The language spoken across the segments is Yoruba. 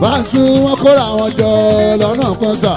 báńsù wọn kóra wọn jọ lọ́nà kan sà.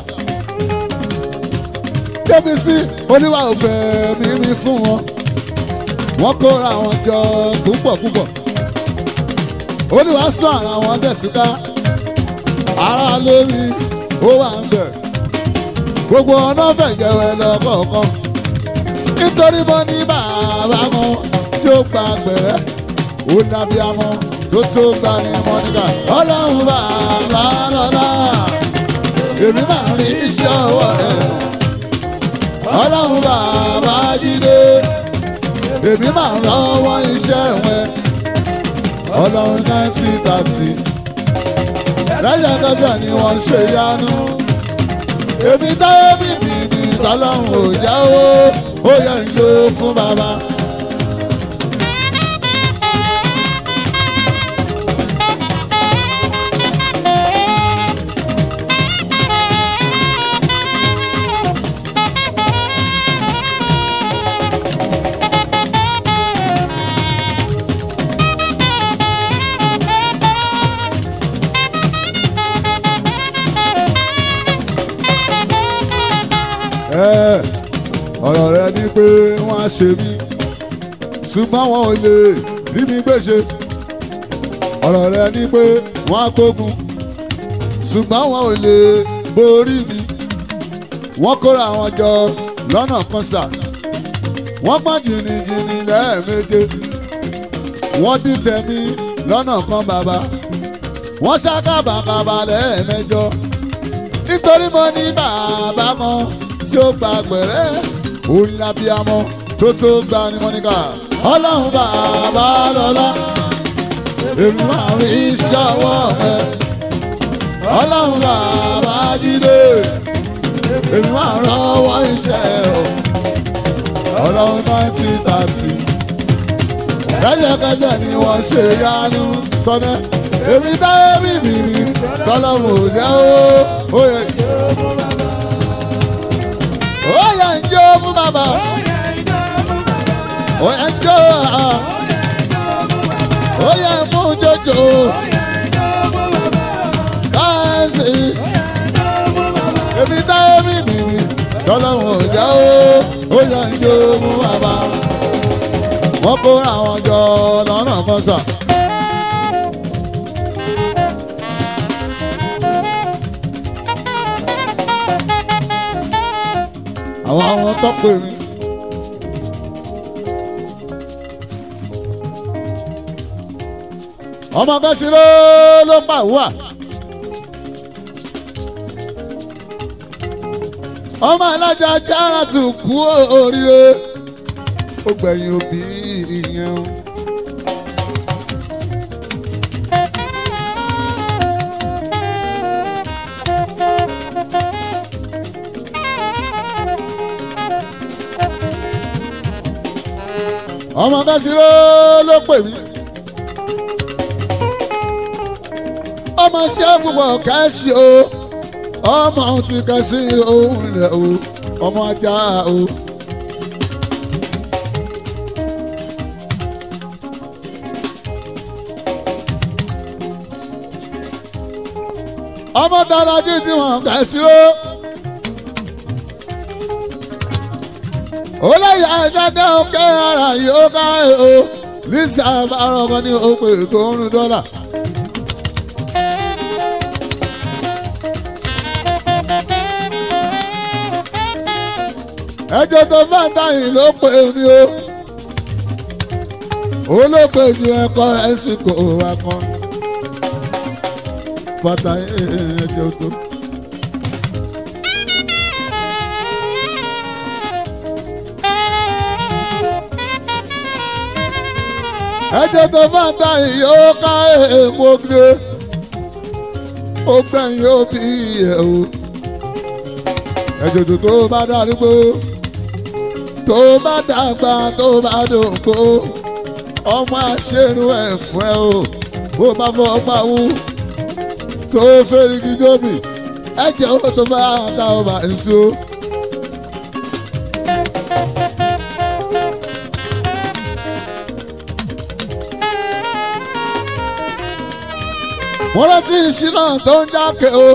débísí oníwà òfẹ́ mímí fún wọn wọ́n kóra wọn jọ púpọ̀ púpọ̀ olùwà sọ ara wọn dẹ̀túká ara lórí ó wà ń bẹ̀ gbogbo ọ̀nà fẹ̀jẹ̀wẹ̀ lọ́kọ̀ọ̀kan nítorí bọ́ ní bàbá wọn tí ó gba gbẹ̀rẹ́ ó dàbí amọ́ tó tó gba ní mọ́níkà ọlọ́run bàbá lọ́la èmi máa rí iṣẹ́ ọwọ́ ẹ̀ ọlọ́run bàbá jíde èmi máa rọ́wọ́ iṣẹ́ wọn ọlọ́run náìtì tàtì lẹ́yìn ẹgbẹ́ ni wọ́n ń ṣe yanu èmi táyé bìbì ní tọ́lọ́run ò jáwó ó yẹ ń yó fún bàbá. Ẹ, ọ̀rọ̀ rẹ ni pé wọ́n á ṣe mí ṣùgbọ́n wọn ò lè rí mi gbèsè ọ̀rọ̀ rẹ ni pé wọ́n á gbógun ṣùgbọ́n wọn ò lè borí mi wọ́n kóra wọn jọ lọ́nà kan sà wọ́n pọ́n jìnnìjìnnì lẹ́ẹ̀méje wọ́n dín tẹ̀mí lọ́nà kan bàbá wọ́n ṣàkàbàkàbà lẹ́ẹ̀mẹjọ nítorí mo ní bàbá kan tí ó gba gbẹ̀rẹ́ òun lábíàmọ́ tó tó gba ní mọ́níkà ọlọ́run bàbá lọ́lá èmi máa rí iṣẹ́ ọwọ́ rẹ ọlọ́run bàbá jíde èmi máa rọ́wọ́ iṣẹ́ o ọlọ́run náìtì tààtì lẹ́sẹ̀kẹsẹ̀ ni wọ́n ṣe yanu sọ́nẹ́ èmi táyé bìbì mi tọ́lọ́mù ò jẹ́ ó ó yẹ ó yẹ ń jó fún bàbá ó yẹ ń jó ó yẹ ń mú jòjò káàsì èmi táyé bìbì mi tọ́lọ́mù ò jẹ́ ó ó yẹ ń jó fún bàbá wọ́n kó àwọn jọ lọ́nà fọ́sà. àwọn àwọn tó pè mí. ọmọ kẹsì ló ló pa wá. ọmọ alájà jára tún kú oríire ó gbẹ̀yìn òbí ìyẹn o. ọmọ kẹsìrò ló pè mí. ọmọ ṣẹ́fù bọ̀ kẹ́sì o ọmọ ti kẹ́sì òun rẹ̀ o ọmọ ajá o. ọmọ dára jí tí wọn kẹ́sì o. olóyè àjọdẹ òkè ara yóò ká o lisa àbárọ̀kọ ní òpè tó ń rún dọ́là. ẹjọ́ tó fàtà yìí ló pè mí o olóògbé ju ẹ̀kọ́ ẹ̀sìn kò wá kan fàtà yìí ẹjọ́ tó. ẹjọ́ tó fàtà yìí ó ká èèmọ̀ gbé ó gbẹ̀yìn ó bí ẹ̀ o ẹjọ́ tó bá darúgbó tó bá dàgbà tó bá dògbò ọmọ àṣẹrù ẹ̀ fún ẹ o bó bá fọ pawú tó fẹ́rìgì jóbi ẹ̀jẹ̀ ó tó bá ta ọba èso. mo rántí ìṣínà tó ń jákè o.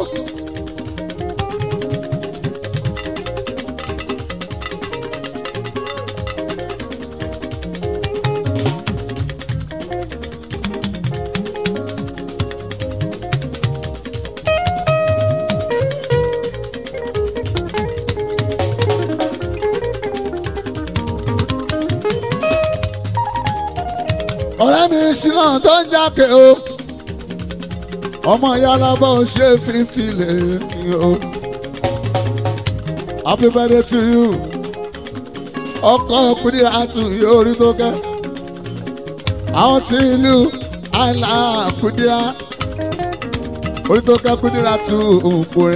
ọ̀rẹ́ mi ìṣínà tó ń jákè o. ọmọ yàrá bá ń ṣe fífi lè ní o. happy birthday to you. ọkọ kùdìrà tù yóò rí tó kẹ́. àwọn tí ìlú àìlà kùdìrà orí tó kẹ́ kùdìrà tù òǹkùnrin.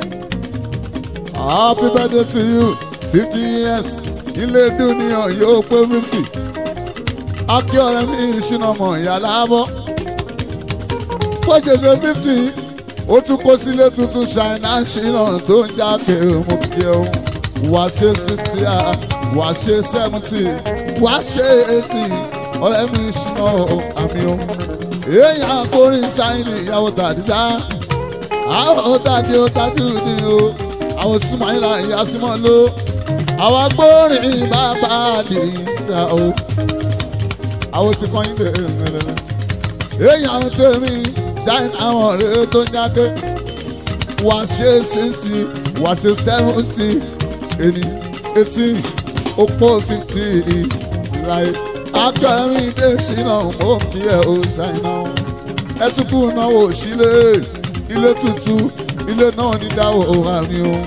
happy birthday to you fifty years ilé dúnìyàn yóò pé fifty akí ọ̀rẹ́ mi ìṣúná mọ̀ ìyá láàbọ̀ bó ṣe ṣe fifty ó tún kó sílé tuntun ṣáínà ṣìnà tó ń jáde mú kí ẹ wá ṣe sixty wá ṣe seventy wá ṣe eighty ọ̀rẹ́ mi ìṣúná àmì o èèyàn akórin sáyìn ìyàwó tàdísá àwọn tàdí ó tàdí òdì o àwọn súnmọ́ ìlà ìyá símọ́ ló àwọn agbórin bàbá àdìsá o àwọn tí kàn yín lè rẹ̀rẹ̀. èèyàn tèmi ṣáìn àwọn ọ̀rẹ́ tó ń jáde wá ṣe sixty wá ṣe seventy èmi eighty opó fifty láì akẹ́rẹ́ mi dé sínú mọ́ kí ẹ ó ṣáìn náà. ẹ tún kú náwó sílé ilé tuntun ilé náà ní dáwọ́ àmì o.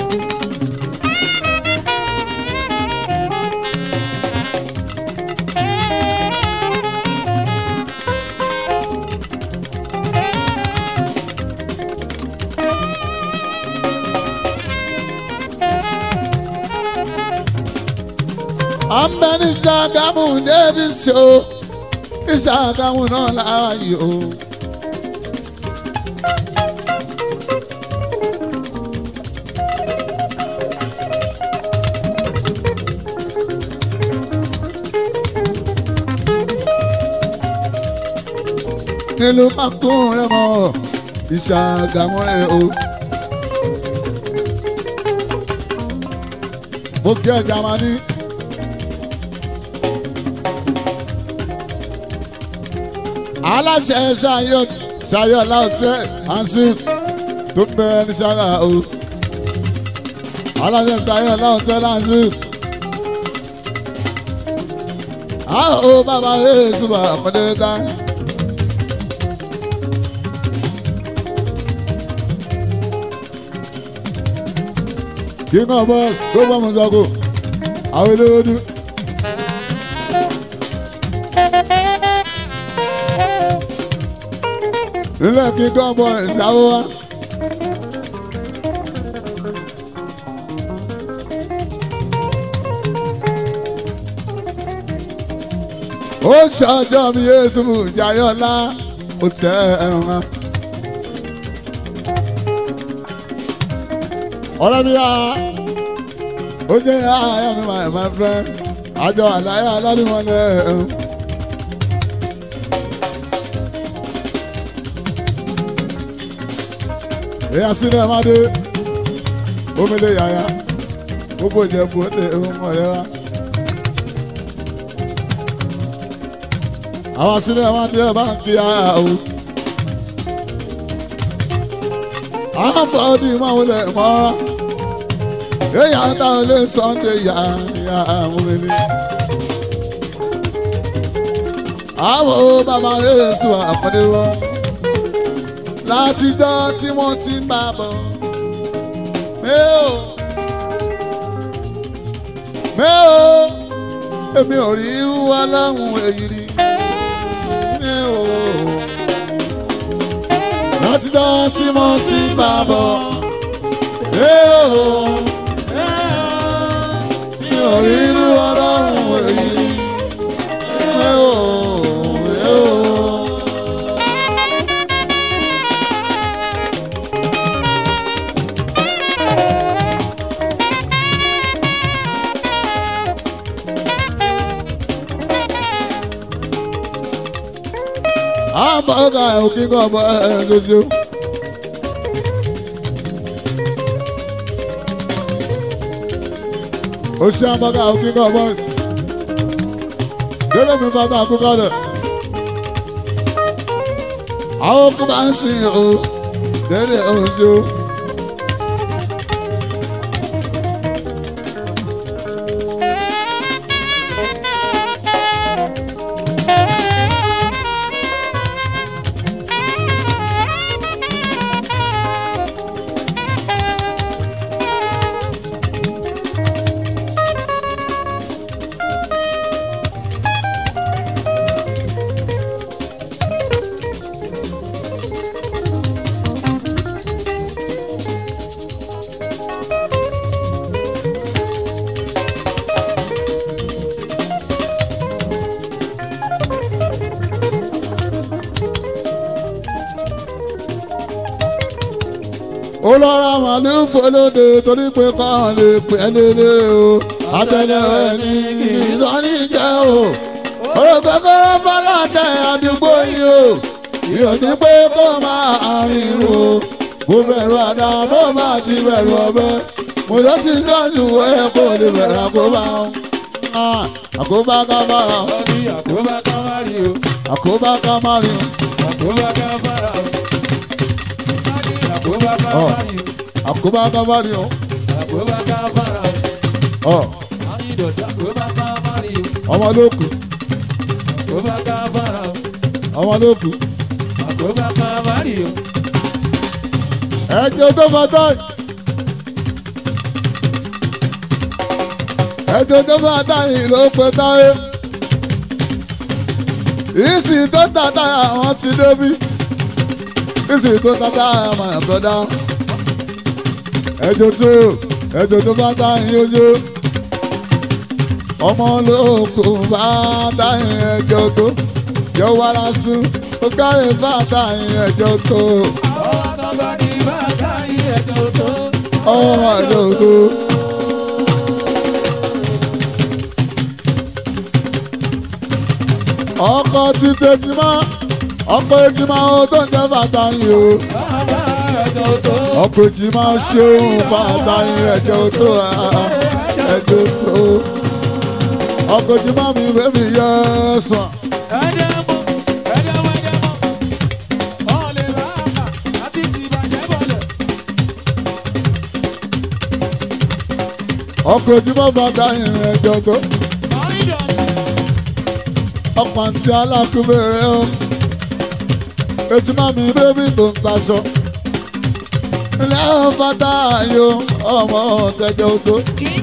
àmbẹ́ni Ṣàgámù Davis o Ṣàgámù náà láàyè o. nílùú makun rẹ mọ Ṣàgámù rẹ o. mo kí ẹ jamani. aláṣẹ ṣayọ ṣayọ láòtẹ ansi tó bẹ ní ṣága o aláṣẹ ṣayọ láòtẹ ansi. a ó bàbá rẹ̀ ṣùgbọ́n àpẹẹrẹ dá. king of boss gbogbo ọmọ sọkò àwọn eléwédú. ilé kíkọ́ bọ̀ ìsáwó wa. ó ṣọjọ́ mi yéésù jayọ́lá ó tẹ ẹ̀wọ̀n. ọ̀rẹ́ mi yá ó jẹ́ àyà mi my my friend àjọ àlàyé alálùmọ́lẹ̀ ẹ̀hún. èyí àsìlẹ̀ máa dé omele yàyà gbogbo ìjẹ̀bù ó lè ń ọ̀rẹ́ wa. àwọn àsìlẹ̀ máa dé ọba ń kí ara o. àwọn bọ́ọ̀dì máa wọlé mọ́ra èyí àtàwọn ilé Sunday yà yà omele. àwọn bàbá rẹ̀ sùn àpọ́dé wọn látijọ́ tí wọ́n ti ń bá bọ̀. Mẹ́ò mẹ́ò èmi ò rí irú aláhùn èyí rí. Mẹ́ò látijọ́ tí wọ́n ti ń bá bọ̀. Mẹ́ò mi ò rí irú aláhùn èyí rí. Mẹ́ò mẹ́ò. hamburger òkè kan bọ́ ẹ̀ ṣoṣo. ó ṣe hamburger òkè kan bọ́ ẹ̀ délé mi bàtà àkókò rẹ̀ àwọn kó bá ń sìn o délé oṣù. ó lọ́ra màálù fọlọ́dẹ torí pé káwọn lè pè é lélẹ̀ o àtẹnudẹ ní ìlọrin jẹ́ o òrògbẹ́kọ́ fọlọ́dẹ àdúgbò yìí o yóò ní pé kó máa rìn o mo bẹ̀rù àdá mo máa ti bẹ̀rù ọ̀bẹ mo lọ ti sọ́ọ̀nù ẹ̀ kó lè bẹ̀rù àkóbá àkóbá ká bára Ọdí àkóbá kan má rí o, àkóbá ká má rìn àkóbá kan bára o. Ọdí àkóbá kan Ọ̀. má rí o, àkóbá ká má rìn àkóbá kan bára o. o Àwọn ìdọ̀tí àkóbá kan má rí o, ọmọ lókù àkóbá kan bára o. ọmọ lókù Àkóbá kan má rí o, ẹjọ tó bá dá ẹjọ tó bá dá yìí ló pe táyé ìsì tó tàtà àwọn ti débi ìsì tó tàtà àwọn àbọ̀dá ẹjọ tó ẹjọ tó bá dá yìí ojú ọmọ olóko bá dá yìí ẹjọ tó yọ wàrà sùn ó kárí bá dá yìí ẹjọ tó àwọn àtọ́gbà ní bàtà yìí ẹ̀jọ̀ tó. ọmọ ẹjọ tó. ọkọ ti tẹjúmọ ọkọ ejúmọ ohun tó ń jẹ bàtà yìí o Bàbá ẹ̀jọ̀ tó. ọkọ ejúmọ ṣeun bàtà yìí ẹjọ tó ẹjọ tó ọkọ ejúmọ mi bẹbí yẹ sùn. Ẹ̀jẹ̀ mú, ẹ̀jẹ̀ mú, ẹ̀jẹ̀ mú. Ọ̀lẹ̀ bàbà àti ti bàjẹ́ bọ̀lẹ̀. ọkọ ejúmọ bàtà yìí ẹjọ tó Àwọn ìdọ̀tí. ọkọ àti alákùnbẹrẹ o ejúmọ mi bẹbí tó ń taṣọ. ilé ọ̀fàtà yìí o ọmọ tẹjọ tó.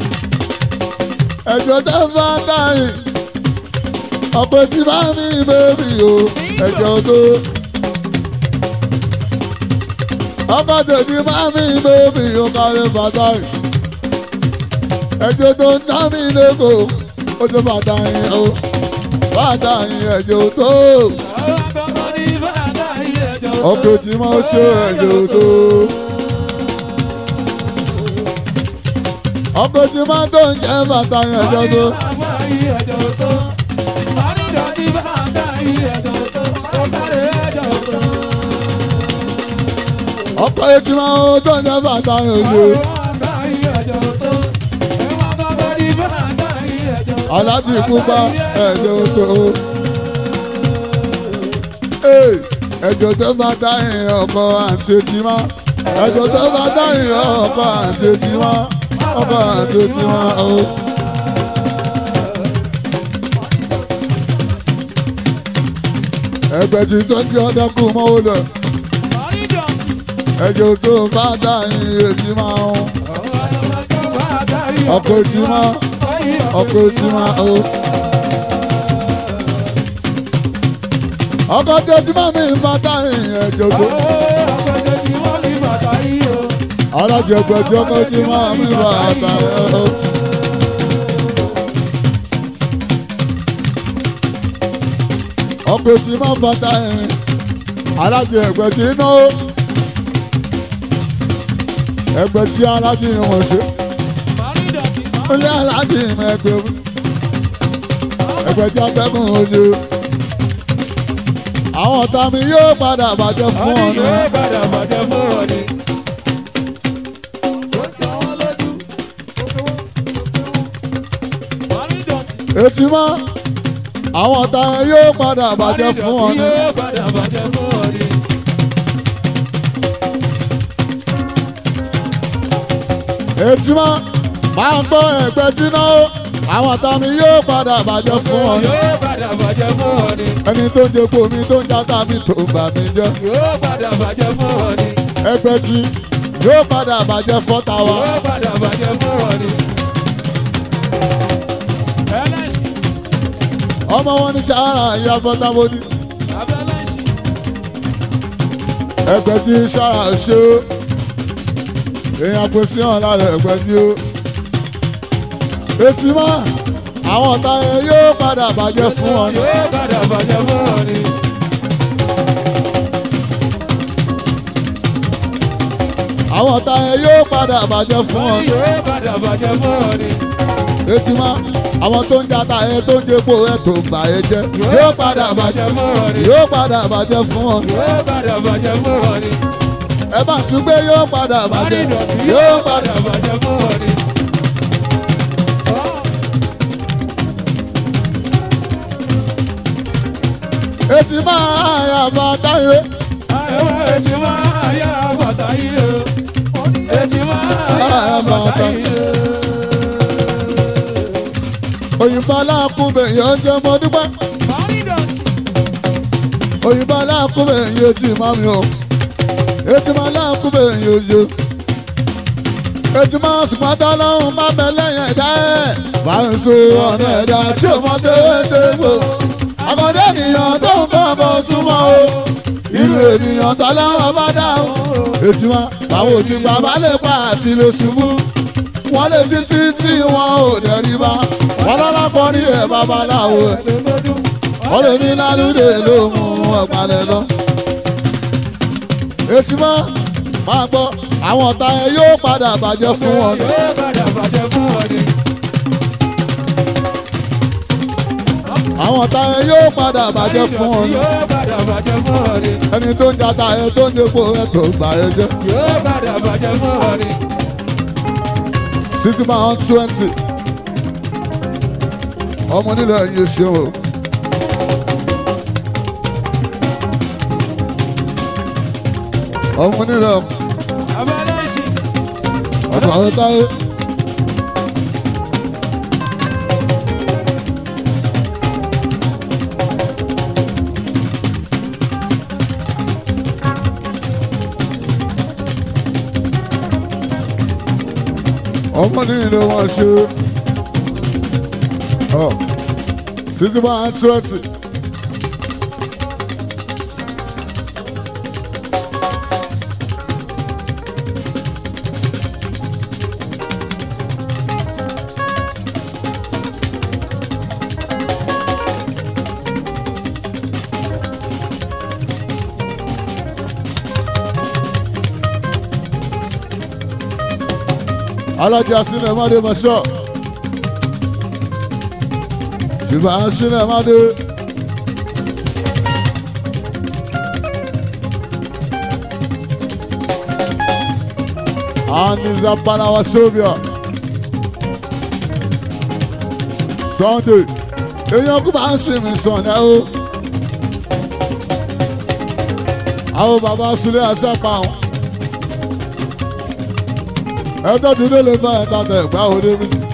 ẹjọ tó fàtà yìí ọ̀pẹ tí bá mi bẹ́bí o ẹjọ tó. ọkọ tèmi bá mi bẹ́bí o kárí fàtà yìí. ẹjọ tó ń dá mi lẹ́kọ̀ọ́ ó tó fàtà yìí o fàtà yìí ẹjọ tó. Àwọn àtọ́gbà ní bàtà yìí ẹ̀jọ̀ tó. ọkọ tí mo ṣe ẹjọ tó. ọkọ tí mo tó ń jẹ fàtà yìí ẹjọ tó. Bàbá yìí ẹ̀jọ̀ tó. Àwọn ìdọ̀tí bàtà yìí ẹ̀jọ̀ tó. Ó kárí ẹ̀jọ̀ tó. ọkọ tí mo tó ń jẹ fàtà yìí ẹjọ tó. Bàbá yìí ẹ̀jọ̀ tó. Ẹ̀wọ̀n àtọ́gbà ní bàtà yìí ẹ̀jọ̀ tó. aláti pupa ẹjọ tó. Ee, ẹjọ tó bá dáhìn ọkọ àti tìmá ẹjọ tó bá dáhìn ọkọ àti tìmá ọkọ àti tìmá o. ẹgbẹ́ tí tó ti ọdẹ kú mọ́wó lọ Àwọn ìdọ̀tí. ẹjọ tó bá dáhìn ètí máa ń ọkọ Ọkọ̀ ètí máa ọkọ ètí máa o. ọkọ tẹ́tí máa mi bá dáhìn ẹjọ tó. alájẹgbẹ tí ọkọ tí máa mi bá dáhìn o. ọkọ tí máa bá dáhìn alájẹgbẹ tí náwó. ẹgbẹ́ tí alájẹ wọn ṣe ilé alájẹ mẹ́gbẹ́ ẹgbẹ́ tí atẹ́gùn ojú àwọn ọ̀tá mi yóò padà bàjẹ́ fún Wọ́n ọ ní ní. yóò padà bàjẹ́ fún wọn ni. Ó jọ wọ́n lójú. Wọ́n ní dọ̀tí. etí mọ́ àwọn ọ̀tá yẹn yóò padà bàjẹ́ fún ọ ní. Yóò padà bàjẹ́ fún wọn ni. etí mọ́ máa ń gbọ́ ẹ̀gbẹ́ dínà ó àwọn ọ̀tá mi yóò padà bàjẹ́ fún ọ ní. Yóò padà bàjẹ́ fún wọn ni. ẹni tó ń jẹ́pọ̀ mi tó ń játa mi tó ń bà mí jẹ́. Yóò padà bàjẹ́ fún wọn ni. ẹgbẹ́ jí yóò padà bàjẹ́ fọ́ta wa. Yóò padà bàjẹ́ fún wọn ni. Ẹlẹ́sìn, ọmọ wọn ní sahara ìyá fọ́ta mo ní. abẹ́lẹ́sìn, ẹgbẹ́ tí sára ṣe ó èèyàn kò sí hàn lára ẹgbẹ́ tí ó. etí mọ́ àwọn ọ̀tá yẹn yóò padà bàjẹ́ fún ọ ní. yóò padà bàjẹ́ fún wọn ni. àwọn ọ̀tá yẹn yóò padà bàjẹ́ fún ọ ní. Yóò padà bàjẹ́ fún wọn ni. etí mọ́ àwọn tó ń jata ẹ tó ń jẹ́pọ̀ ẹ tó ń bà ẹ jẹ́ yóò padà bàjẹ́ fún wọn ni. yóò padà bàjẹ́ fún ọ ní. Yóò padà bàjẹ́ fún wọn ni. ẹ bá tún gbé yóò padà bàjẹ́ Ìdọ̀tí yóò yóò padà. padà bàjẹ́ fún wọn ni. etí mọ́ àyàfà táyé. Àyẹ̀wò etí máa yá bàtà yìí o. Etí máa yá bàtà yìí o. òyìnbó aláàkúbẹ̀ yóò jẹ́ mọ́ dúpẹ́. Ìdọ̀tí. òyìnbó aláàkúbẹ̀ yóò ti máa mi o. etí máa aláàkúbẹ̀ yóò ṣe. etí máa sùpàtà lọ́hùn má bẹ lẹ́yìn ẹ̀dá ẹ̀. bá ń so ọ̀nà ẹ̀dá tí ò mọ tẹ́wẹ́tẹ́wò. àkọ́dé ènìyàn tó ń bọ̀ bọ̀ túmọ̀ o. irú ènìyàn tọ́lọ́wọ́ bá dá o. etí máa báwo ti bàbá lè pa àti lè ṣubú. wọ́n lè títí tí wọn ò dẹ̀rí bá. wọ́n lọ́lá kọ́ ní ẹ̀ babaláwo ẹ̀ wọ́n lè ní lálùdé ló mú ọ̀pálẹ̀ lọ. etí mọ́ máa gbọ́ àwọn ọ̀tá ẹ yóò padà bàjẹ́ fún wọn. ni. Yóò padà bàjẹ́ fún wọn ni. àwọn ọ̀tá ẹ yóò padà bàjẹ́ fún wọn. ni. Yóò padà bàjẹ́ fún wọn ni. ẹni tó ń jata ẹ tó ń dépò ẹ tó ń gbà ẹ jẹ́. Yóò padà bàjẹ́ fún wọn ni. city man twenty ọmọ nílẹ̀ yìí ṣe o. ọmọ nílẹ̀ Abẹ́lẹ́sìn. ọ̀tọ̀ àwọn táyé. ọmọ nílẹ̀ wọn ṣe ọ títí bá ń twenty. alájà sílẹ̀ má dé mọ́ṣọ́ ṣùgbọ́n à ń sílẹ̀ má dé. Aniza Panawa Sylvia Sunday èèyàn kú bá ń sìn mí sọ̀nà o. Àwọn bàbá Sulé àṣàpá wọn ẹjọ́ tí ló lè fa ẹ̀ta tẹ̀ gbá òde mi sí.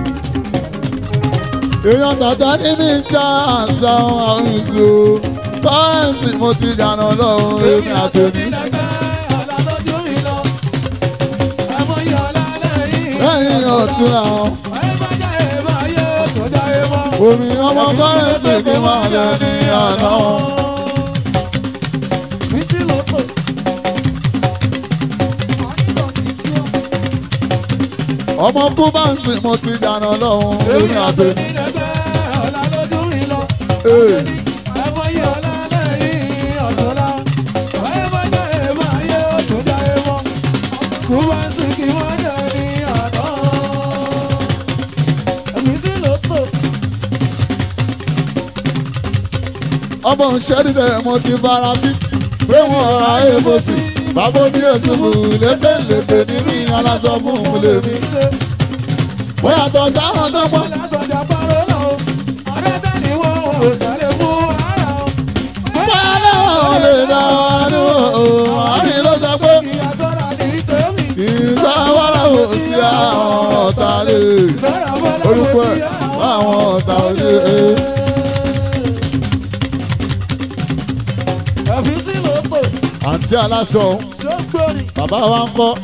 èèyàn tàtà ní mi já àṣà àwọn ìṣó kọ́rẹ́ǹsì mo ti jànà lọ́wọ́ èmi àtẹ̀mí. lẹ́yìn ọ̀tún làwọn omi ọmọ kọ́rẹ́ǹsì kí máa lẹ ní àná. ọmọ kú bá ń sìn mo ti jànà lọ́wọ́ èmi àtẹ̀mí. Ee. ọmọ ìṣẹ́dídẹ̀ mo ti bára bí pé wọ́n ra èbòsì bàbá ní èsùnmù lébèlébè ní mi aláṣọ fún un lèmi. wọ́n yàtọ̀ sáwọn tó pọ̀ lásọjà parọ́ lọ ọ̀rẹ́ tẹ́ni wọ́n ò sáré fún ara o. wọ́n lọ́wọ́ lè dá wa nù ọ́ àmì ló sọ pé ìyá sọ́ra ní tèmi. ìsọ̀wọ́lá ò sí àwọn ọ̀tá lè sọ́ra bọ́lá orúkọ kò ẹ̀ sí àwọn ọ̀tá lè. ẹ̀fín sí ló pò àǹtí aláṣọ ṣógbóni. bàbá wa ń kọ́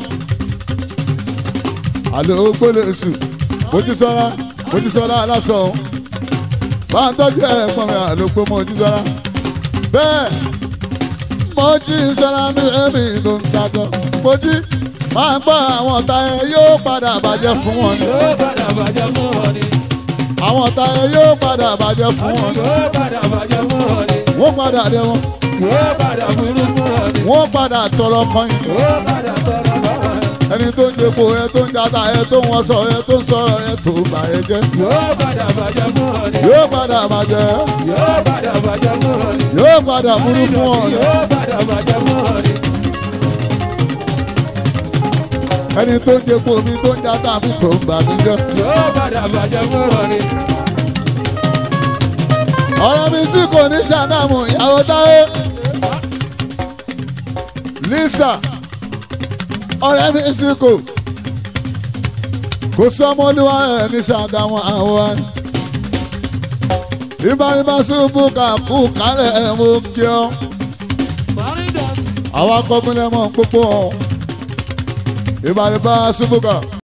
àlọ́ gbọ́dọ̀ sùn mo ti sọ́ra mo ti sọ́ra aláṣọ bá ń tọ́jú ẹ̀gbọ́n mi àlọ́ pé mo ti sọ́ra bẹ́ẹ̀ mo ti sọ́ra mi ẹ̀mí ló ń tasọ mo ti máa ń gbọ́ àwọn ọ̀tá ẹ yóò padà bàjẹ́ fún wọn ni yóò padà bàjẹ́ fún wọn ni. àwọn ọ̀tá ẹ yóò padà bàjẹ́ fún wọn ni yóò padà bàjẹ́ fún wọn ni. wọ́n padà dé wọn yóò padà burú fún wọn ni. wọ́n padà tọrọ kan yìí yóò padà tọrọ lọ́wọ́ ẹ. ẹni tó ń depo ẹ tó ń jata ẹ tó ń wọṣọ ẹ tó ń sọ̀rọ̀ ẹ tó bà ẹ jẹ́ yóò padà bàjẹ́ fún wọn ni. yóò padà bàjẹ́ yóò padà bàjẹ́ fún wọn ni. yóò padà burú fún ọ ni yóò padà bàjẹ́ fún wọn ni. ẹni tó ń depo mi tó ń jata mi tó ń bà mí jẹ́ yóò padà bàjẹ́ fún wọn ni. ọ̀rọ̀ mi sì kò ní ṣàgámù ìyàwó táyé Lisa ọ̀rẹ́ mi sì kò kò sọmọlúwa ẹ̀ ní ṣàgámù àwọn ìbáraẹ̀bá ṣubú kà kú kálẹ̀ ẹ̀ mú kí ọ́. Parí dọ̀tí. àwa kọ́kúnlẹ̀ mọ̀ púpọ̀ ìbàrìbá ṣubúkà